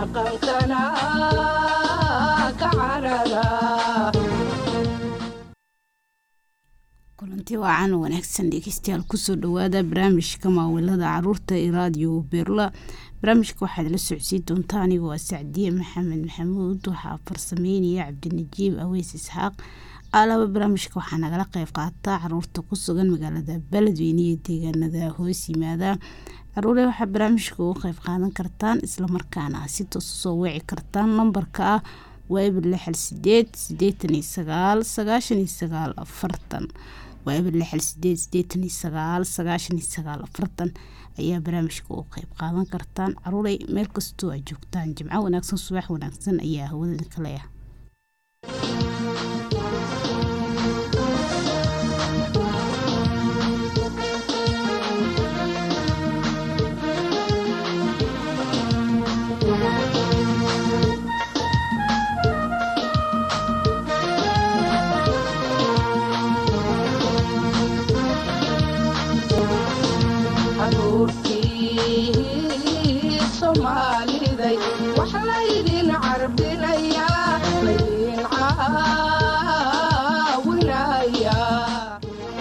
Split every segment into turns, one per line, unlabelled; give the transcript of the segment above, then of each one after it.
dhaqankana ka carara
kulanti wacan wanaagsan dhegeystayaal kusoo dhawaada barnaamijka maawilada caruurta ee raadiyo berla barnaamijka waxaad la socodsiin doontaa anigoo ah sacdiye maxamed maxamuud waxaa farsameynaya cabdinajiib aweys isxaaq alaba barnaamijka waxaa nagala qeyb qaata caruurta ku sugan magaalada beledweyne iyo deegaanada hoos yimaada caruure waxaa barnaamijka uga qeyb qaadan kartaan islamarkaana si toos usoo weeci kartaan lambarka ah waa eber lixal sideed sideetan iyo sagaal sagaashan iyo sagaal afartan waa eber lixal sideed sideetan iyo sagaal sagaashan iyo sagaal afartan ayaa barnaamijka uga qeyb qaadan kartaan caruurey meel kastoo aad joogtaan jimco wanaagsan subax wanaagsan ayaa hawada kaleah
caruurtii soomaaliday wax laydin carbinayaa laydin caawinayaa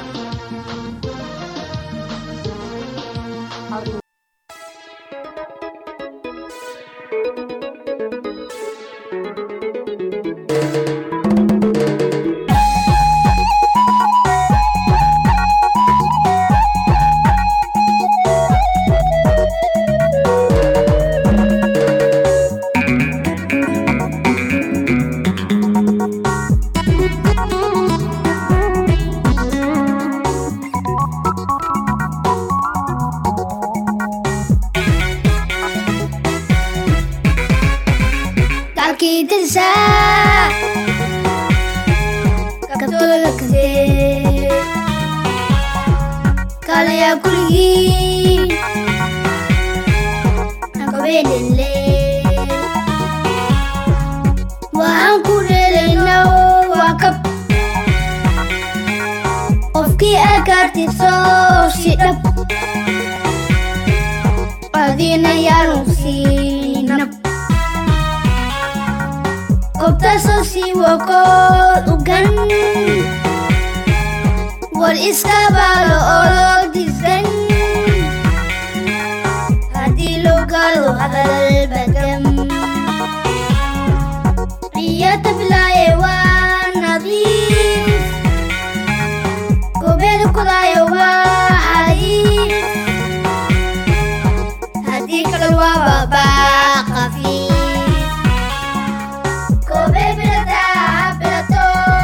Kakitisa Kabtola kase Kalaya kuligi Nakabelele Waan ku dhelayna waa kab Qofkii akartiso si dhab Adina yaanu siinab Qobtaasoo sii wakood u gan war iska baalo oo loo disgan haddii loo gaalo hadal badam iyo tablaaye waa nadiif goobeeda kudaaye waa xariif haddii kale waa babaa qafiif Kobe bilata bilato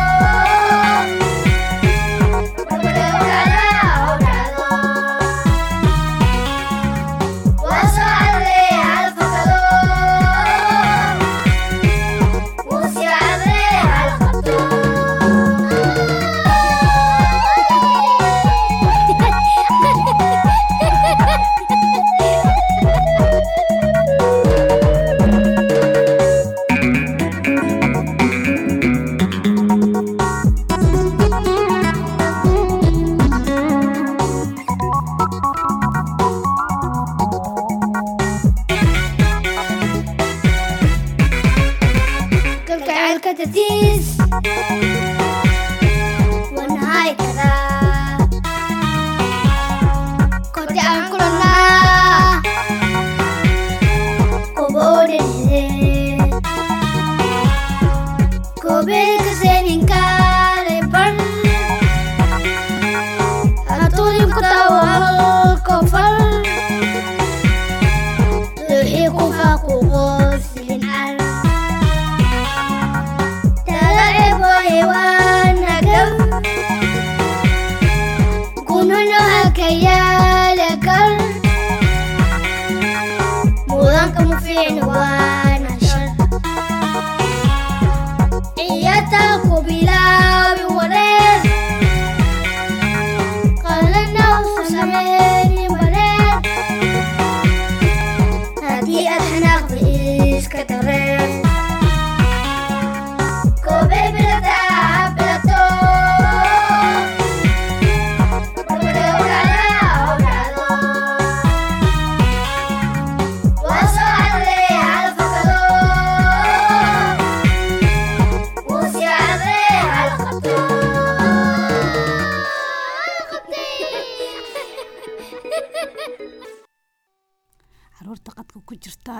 kalgacaylka dartiis wanahay karaa koti aan kulannaa koboodhedhede koobeda kaseeninkaale bar hatuudin ku taawal kofal wixii ku faaquqoosin car mudanka mu fiicni waana shar ciyataa ku bilaabi wareer qalana u sameyni bareer haddii aad xanaaqda iska dareer Kobe bilata bilato Waso ale al fakado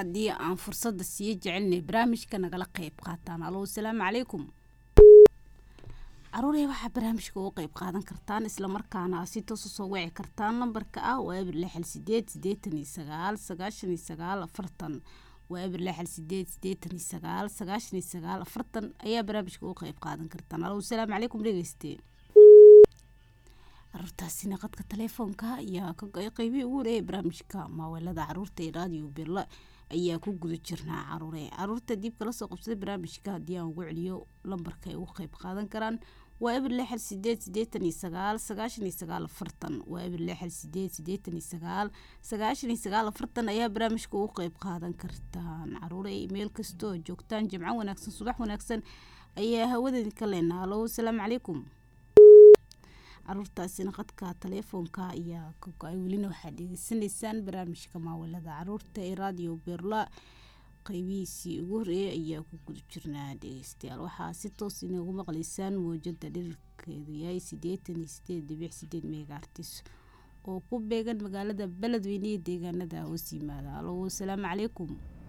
haddii aan fursadda sii jecelnay barnaamijka nagala qeyb qaataan alo asalaamu calaykum caruurey waxaa barnaamijka uga qeyb qaadan kartaan islamarkaana si toos usoo wici kartaan lambarka ah waa eber lixal sideed sideetan iyo sagaal sagaashan iyo sagaal afartan waa eber lixal sideed sideetan iyo sagaal sagaashan iyo sagaal afartan ayaa barnaamijka uga qeyb qaadan kartaan alo asalaamu calaykum dhegeyste caruurtaasina qadka taleefoonka ayaa ka go-ay qeybihii ugu horeeyay barnaamijka maaweelada caruurta ee raadiyo birla ayaa ku guda jirnaa caruure caruurta dib kala soo qabsaday barnaamijka haddii aan ugu celiyo lambarka ay uga qeyb qaadan karaan waa eber lixal sideed sideetan iyo sagaal sagaashan iyo sagaal afartan waa eber lixal sideed sideetan iyo sagaal sagaashan iyo sagaal afartan ayaa barnaamijka ugu qeyb qaadan kartaan caruure meel kastoo joogtaan jimco wanaagsan subax wanaagsan ayaa hawadeedi ka leenaa alo asalaamu calaykum caruurtaasina qadka taleefoonka ayaa ka go-ay welina waxaad dhegeysanaysaan barnaamijka maawalada caruurta ee radio berla qeybihiisii ugu horeeyay ayaa ku guda jirnaa dhegeystayaal waxaa si toos inoogu maqlaysaan mawjada dhirirkeedu yahay sideetan iyo sideed dhibic sideed meegaartis oo ku beegan magaalada beledweyne iyo deegaanada hoos yimaada alo asalaamu calaykum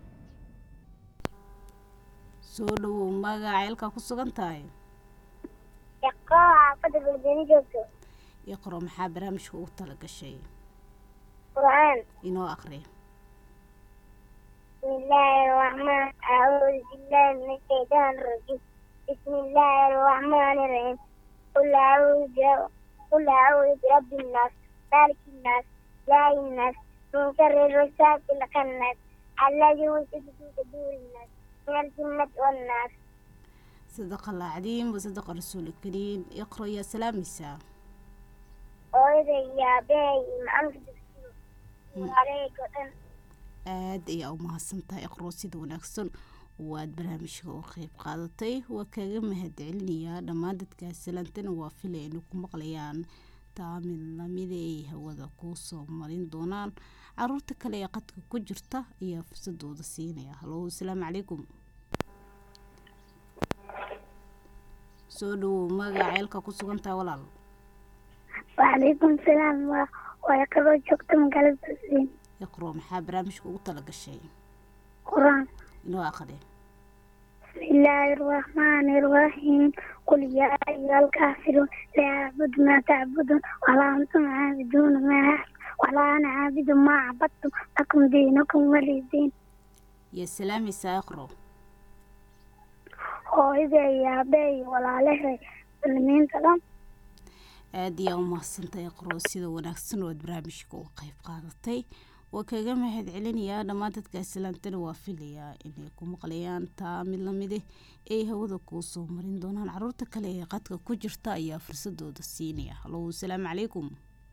soo dhawow magaca eelkaa ku sugan tahay
xaafada beledweyne joogto
iqro maxaa barnaamijka ugu tala gashay
qur-aan
inoo aqri
بسم الله الرحمن أعوذ بالله من الشيطان الرجيم بسم الله الرحمن الرحيم قل أعوذ برب- قل أعوذ برب الناس مالك الناس إله الناس من شر الوسواس الخناس الذي يوسوس في صدور الناس من الجنة والناس
صدق الله العظيم وصدق الرسول الكريم اقرأ يا سلاميسا
وإذا يا بي معمك تفسير وعليك وأن
aada ayaa u mahadsantahay iqro sida wanaagsan waad barnaamijka u qeyb qaadatay waa kaga mahadcelinayaa dhammaan dadkaas salaantana waa filay inay ku maqlayaan taamid lamida ay hawada kuu soo marin doonaan caruurta kale ee qadka ku jirta ayaa fursadooda siinaya halo asalaamu calaykum soo dhawow magaca ceelka ku sugan tahay walaal
وعليكم السلام ويقرأ جوكت مقالب تسليم
iqro maxaa barnaamijka ugu tala gashay
قرآن
inoo aqri
بسم الله الرحمن الرحيم قل يا أيها الكافرون لا أعبد ما تعبدون ولا أنتم عابدون ما أعبد ولا أنا عابد ما عبدتم لكم دينكم ولي دين
iyo salaamaysaa iqro
hooyada iyo aabbahay walaalahay muslimiinta dhan
aada ayaa u mahadsantahay iqro sida wanaagsan oo aad barnaamijka uga qeyb qaadatay waa kaga mahad celinayaa dhammaan dadka islaantana waa filayaa inay ku maqlayaan taa mid lamide ay hawada kuu soo marin doonaan caruurta kale ee qadka ku jirta ayaa fursadooda siinaya halo asalaamu calaykum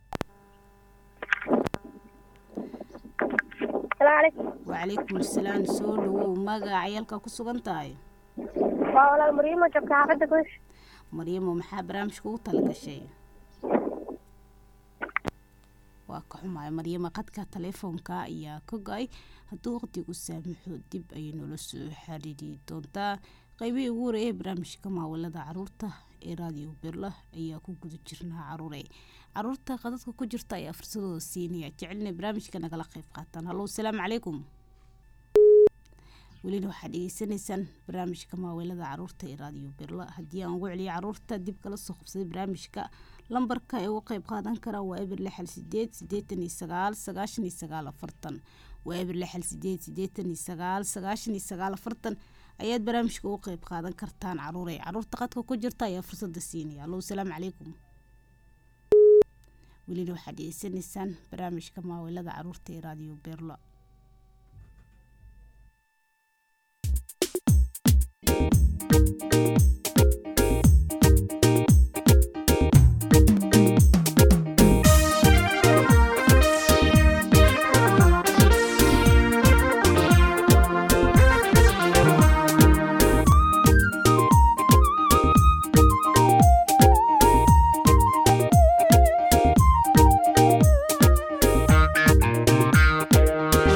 salaamu calaykum
wacalaykum asalaam soo dhawow magaca ciyaalka ku sugan tahay
waa walaal mariimo joogta xaafadda kush
maryamo maxaa barnaamijka ugu tala gashay waa ka xumaay maryamo qadka taleefoonka ayaa ka go-ay hadduu waqtigu saamaxo dib ayay noola soo xiriiri doontaa qeybihii ugu horeeyay barnaamijka maawalada caruurta ee raadiyo berla ayaa ku guda jirnaa caruure caruurta qadadka ku jirta ayaa fursadooda siinaya jecelina barnaamijka nagala qeyb qaataan hallo asalaamu calaykum welina waxaad dhegeysanaysaan barnaamijka maaweelada caruurta ee raadiyo berla haddii aan ugu celiyo caruurta dib kala soo qabsaday barnaamijka lambarka ay uga qeyb qaadan karaan waa eber lixal sideed sideetan iyo sagaal sagaashan iyo sagaal afartan waa eber lixal sideed sideetan iyo sagaal sagaashan iyo sagaal afartan ayaad barnaamijka uga qeyb qaadan kartaan caruure caruurta qadka ku jirta ayaa fursada siinaya allo asalaamu calaykum welina waxaad dhegeysanaysaan barnaamijka maaweelada caruurta ee raadiyo berla
Thank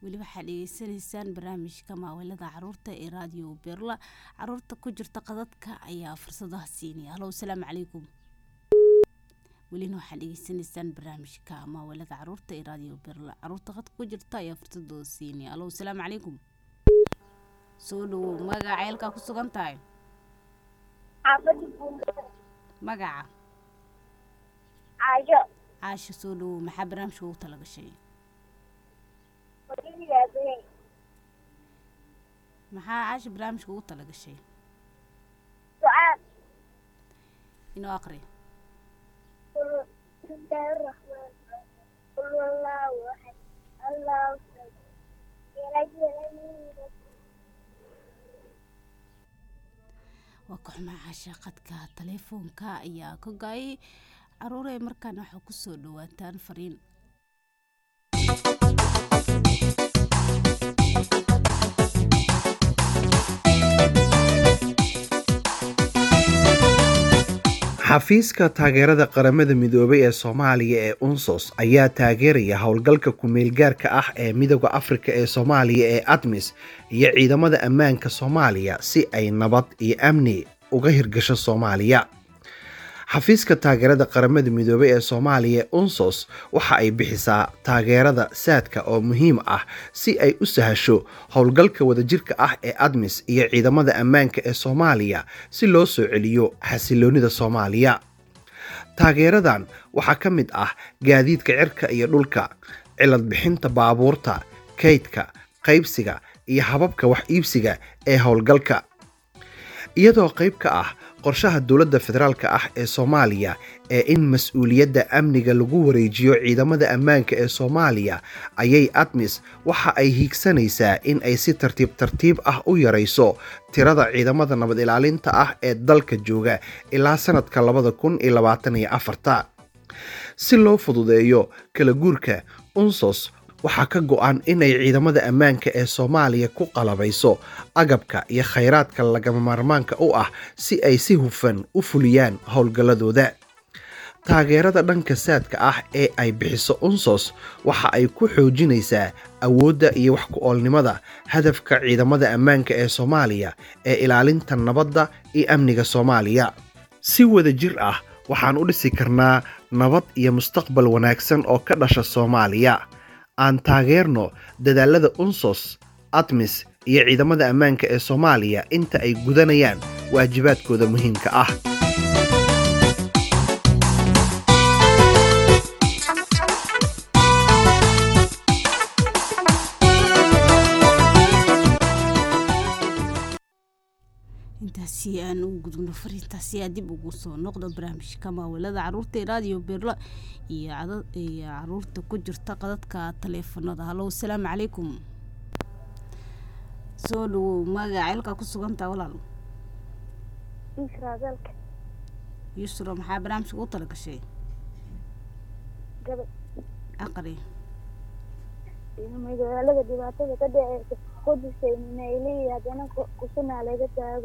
weli waxaad dhegeysanaysaan barnaamijka maawilada caruurta ee raadiyo berla caruurta ku jirta qadadka ayaa fursadaha siinaya halo asalaamu calaykum welina waxaad dhegeysanaysaan barnaamijka maawilada caruurta ee raadiyo berla caruurta qadka ku jirta ayaa fursadooda siinaya halo asalaamu calaykum soo dhawow magaca ceelkaa ku sugan tahay
xaafadda buunda
magaca
caasho
caasha soo dhawow maxaa barnaamijka ugu talagashay
hooyadii aabahey
maxaa caasha barnaamijka ugu talagashay
ducaa
inoo aqri
بسم الله الرحمن الرحيم قل هو الله احد الله الصمد يلد ولم يولد
waa ka xumaa caasha qadka taleefoonka ayaa ka go-ay caruurey markaana waxaa kusoo dhawaataan fariin
xafiiska taageerada qaramada midoobay ee soomaaliya ee unsos ayaa taageeraya howlgalka ku-meelgaarka ah ee midooda afrika ee soomaaliya ee admis iyo ciidamada ammaanka soomaaliya si ay nabad iyo amni uga hirgasho soomaaliya xafiiska taageerada qaramada midoobay ee soomaaliya ee unsos waxa ay bixisaa taageerada saadka oo muhiim ah si ay u sahasho howlgalka wadajirka ah ee admis iyo ciidamada ammaanka ee soomaaliya si loo soo celiyo xasiloonida soomaaliya taageeradan waxaa ka mid ah gaadiidka cirka iyo dhulka cilad bixinta baabuurta kaydka qaybsiga iyo hababka wax iibsiga ee howlgalka iyadoo qayb ka ah qorshaha dowladda federaalk ah ee soomaaliya ee in mas-uuliyadda amniga lagu wareejiyo ciidamada ammaanka ee soomaaliya ayay admis waxa ay hiigsanaysaa in ay si tartiib tartiib ah u yarayso tirada ciidamada nabad ilaalinta ah ee dalka jooga ilaa sanadka labada kun iyo labaatan iyo afarta si loo fududeeyo kala guurka unsos waxaa ka go-an inay ciidamada ammaanka ee soomaaliya ku qalabayso agabka iyo khayraadka lagama maarmaanka u ah si ay si hufan u fuliyaan howlgalladooda taageerada dhanka saadka ah ee ay bixiso unsos waxa ay ku xoojinaysaa awoodda iyo wax ku-oolnimada hadafka ciidamada ammaanka ee soomaaliya ee ilaalinta nabadda iyo amniga soomaaliya si wada jir ah waxaan u dhisi karnaa nabad iyo mustaqbal wanaagsan oo ka dhasha soomaaliya aan taageerno dadaalada unsos admis iyo ciidamada ammaanka ee soomaaliya inta ay gudanayaan waajibaadkooda muhiimka ah
intaasi aan ugu gudubno fariintaasi aa dib ugu soo noqdo barnaamijka maawilada caruurta ee raadiyo berla iyo iyo caruurta ku jirta qadadka taleefanada halo asalaamu calaykum soo dhawow magaca ceelkaa ku sugantaa walaal
israagalka
yusra maxaa barnaamijka ugu talagashay
gabad
aqri
magaalada dhibaatada ka dhaceysa qudusay nayliyi haddana kusunaa laga taago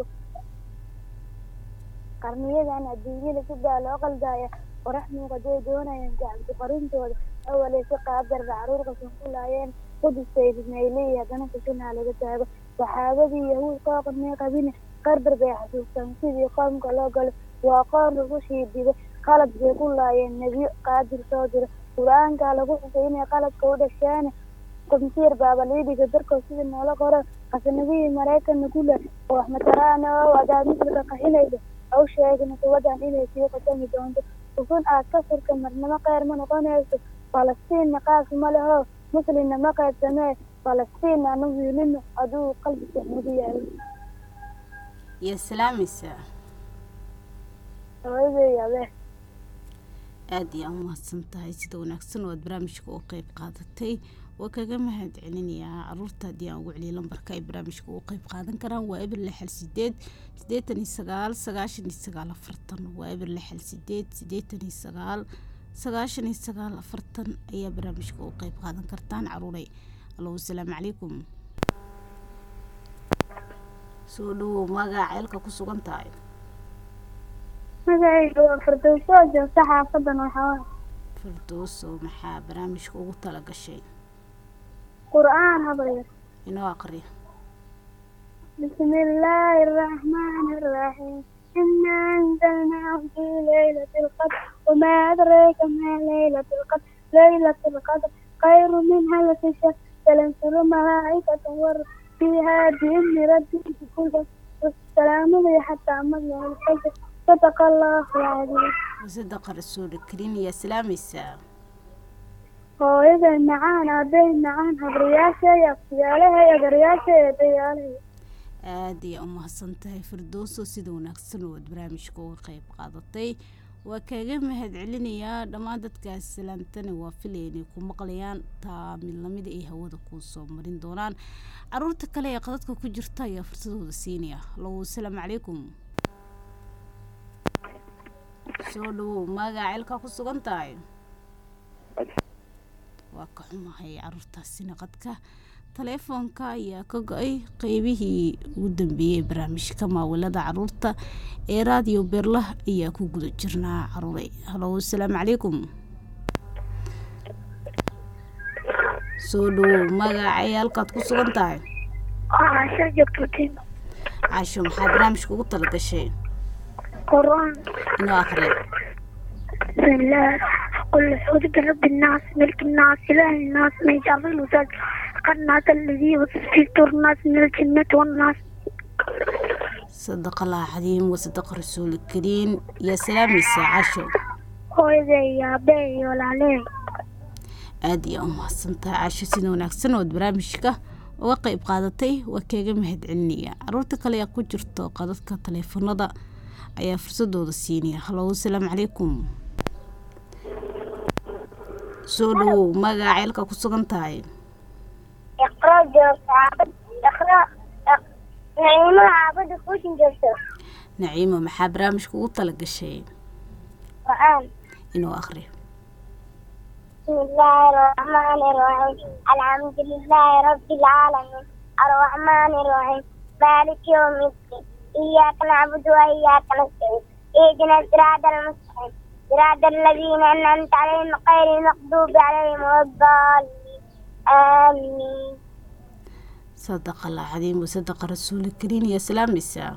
qarniyadan adduunyada sidaa loo qaldaya qorax muuqaday doonayaan gacabdi qarintooda awalay si qaadarda caruurka sunqulaayeen qudusay nayliyi haddana kusunaa laga taago saxaabadii yahuud qooqamay qabine qarbar bay xasuustaan sidii qoomka loo galo waa qoon lagu shiididay qalab bay ku laayeen nebiyo qaadir soo dira qur-aankaa lagu xusay inay qalabka u dhashaane qumsiir baaba liidhiga darkood sida noola qoran qasanadihii maraykanna ku leh oo wax mataraana oo adaad mislika qaxinaysa au sheegna kuwadan inay sii qasami doonto ukun aad ka furka marnimo qeyr ma noqonayso falastiinna qaas ma leho muslimna ma qaybsamee falastiinna anu wiilino aduu qalbiga mudu yaalo
iyo salaamaysaa
hooyaday abee
aada iyo aan umahadsan tahay sida wanaagsan oo aad barnaamijka u qeyb qaadatay waa kaga mahad celinayaa caruurta haddii aan ugu celiya lambarka ay barnaamijka ugu qeyb qaadan karaan waa eber lixal sideed siddeetan iyo sagaal sagaashan iyo sagaal afartan waa eber lixal sideed siddeetan iyo sagaal sagaashan iyo sagaal afartan ayaa barnaamijka ugu qeyb qaadan kartaan caruuray allo asalaamu calaykum soo dhawow magaca ceelka ku sugan tahay
magacayga waa firdowso joogta xaafadan waxaa
firdowso maxaa barnaamijka ugu tala gashay
qur'aan habayo
inoo aqriya
بسم الله الرحمن الرحيم إنا أنزلناه في ليلة القدر وما أدريك ما ليلة القدر ليلة القدر خير من ألف شهر تنزل ملائكة والروح فيها بإذن ربهم كل والسلام هي حتى مطلع الفجر صدق الله العظيم
wasadaqa rasuulkariim ayaa salaamaysaa
hooyaday macaan aabbay macaan habriyaasha iyo aqtiyaalaha iyo garyaasha iyo dayaalaha
aada ayaa u mahadsan tahay firdowso sida wanaagsan oo aad barnaamijka uga qeyb qaadatay waa kaaga mahad celinayaa dhammaan dadkaas salaamtana waa filaya inay ku maqlayaan taa mid lamida ay hawada kuu soo marin doonaan caruurta kale ee qadadka ku jirta ayaa fursadooda siinaya hallo asalaamu calaykum soo dhawow magaca ceelkaa ku sugan tahay waa ka xumahay caruurtaasina qadka taleefoonka ayaa ka go-ay qeybihii ugu dambeeyey ee barnaamijka maawilada caruurta ee raadiyo beerlah ayaa ku guda jirnaa caruuray halo asalaamu calaykum soo dhawow magacay halkaad ku sugan tahay
caasha joogtotin
caasho maxaa barnaamijka ugu talagashay
qur'aan
inoo akhriya
بسم الله قل أعوذ برب الناس ملك الناس إله الناس من شر الوسواس الخناس الذي يوسوس في صدور الناس من الجنة والناس
sadaqa allah cadiim wasadaqa rasuulkariim yaa salaamaysaa caasho
hooyaday iyo aabbahay iyo walaaley
aada ayaa u mahadsantahay caasho sida wanaagsan ood barnaamijka uga qeyb qaadatay waa kaga mahad celinaya caruurta kale ee ku jirto qadadka taleefanada ayaa fursadooda siinaya hallo asalaamu calaykum soo dhawow magaca ceelka ku sugan tahay
اقرأ جواب عابد اقرأ نعيمة عابد خوش جلسة
naciimo maxaa barnaamijka ugu talagashay
قرآن
inuu akhriyo
بسم الله الرحمن الرحيم الحمد لله رب العالمين الرحمن الرحيم مالك يوم الدين إياك نعبد وإياك نستعين اهدنا الصراط المستقيم صراط الذين أنعمت عليهم غير المغضوب عليهم ولا الضالين آمين
sadaqa allah cadiim wasadaqa rasuulkariim yaa salaamaysaa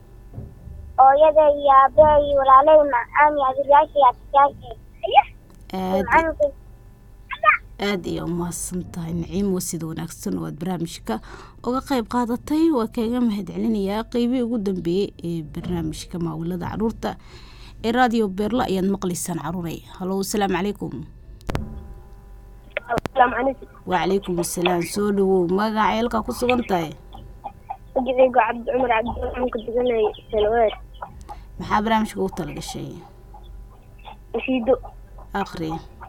hooyada iyo aabbaha iyo walaalay macaan iyo adeeryaasha iyo abtiyaasha
aada
macaanka
aada ayaa u mahadsan tahay naciimo sida wanaagsan oo aad barnaamijka uga qeyb qaadatay waa kaaga mahad celinayaa qeybihii ugu dambeeyey ee barnaamijka maawilada caruurta ee raadiyo beerla ayaad maqlaysaan caruuray hallo asalaamu calaykum
asalaamu calaykum
wacalaykum asalaam soo dhawow magaca ceelkaa ku sugan tahay
magacaygu cabdi cumar cabdiraxmaan ku duganay salwaad
maxaa barnaamijka ugu talagashay
nashiido
akhri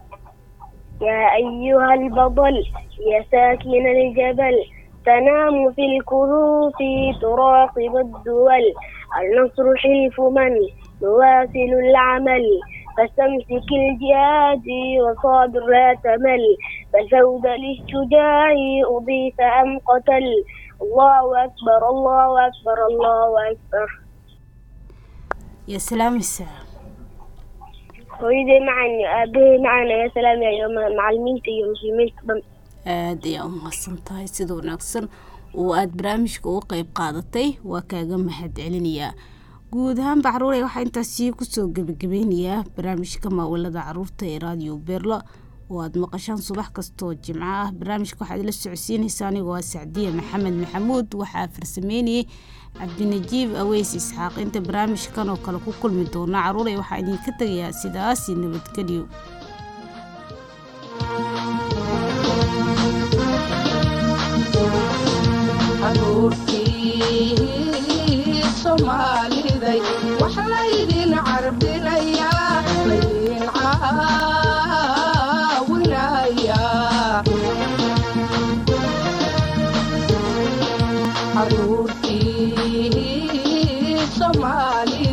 يا أيها البطل يا ساكن الجبل تنام في الكهوف تراقب الدول النصر حلف من نواصل العمل فاستمسك الجهاد وصابر لا تمل فالفوز للشجاع أضيف أم قتل الله أكبر الله أكبر الله أكبر
yaa salaamaysaa
hooyaday macan aabahay macan ayaa salaamaya macalimiinta iyo muslimiinta dhan
aada ayaa u mahadsan tahay sida wanaagsan oo aada barnaamijka uga qeyb qaadatay waa kaaga mahad celinayaa guud ahaanba caruure waxaa intaasi kusoo gebagabeynayaa barnaamijka maawilada caruurta ee raadiyo beerlo oo aada maqashaan subax kastoo jimco ah barnaamijka waxaad la socodsiinaysaa anigoo ah sacdiya maxamed maxamuud waxaa farsameynayay cabdinajiib aweys isxaaq inta barnaamijkan oo kale ku kulmi doona caruure waxaa idinka tegayaa sidaasi nabadgelyo
caruurtii soomaaliday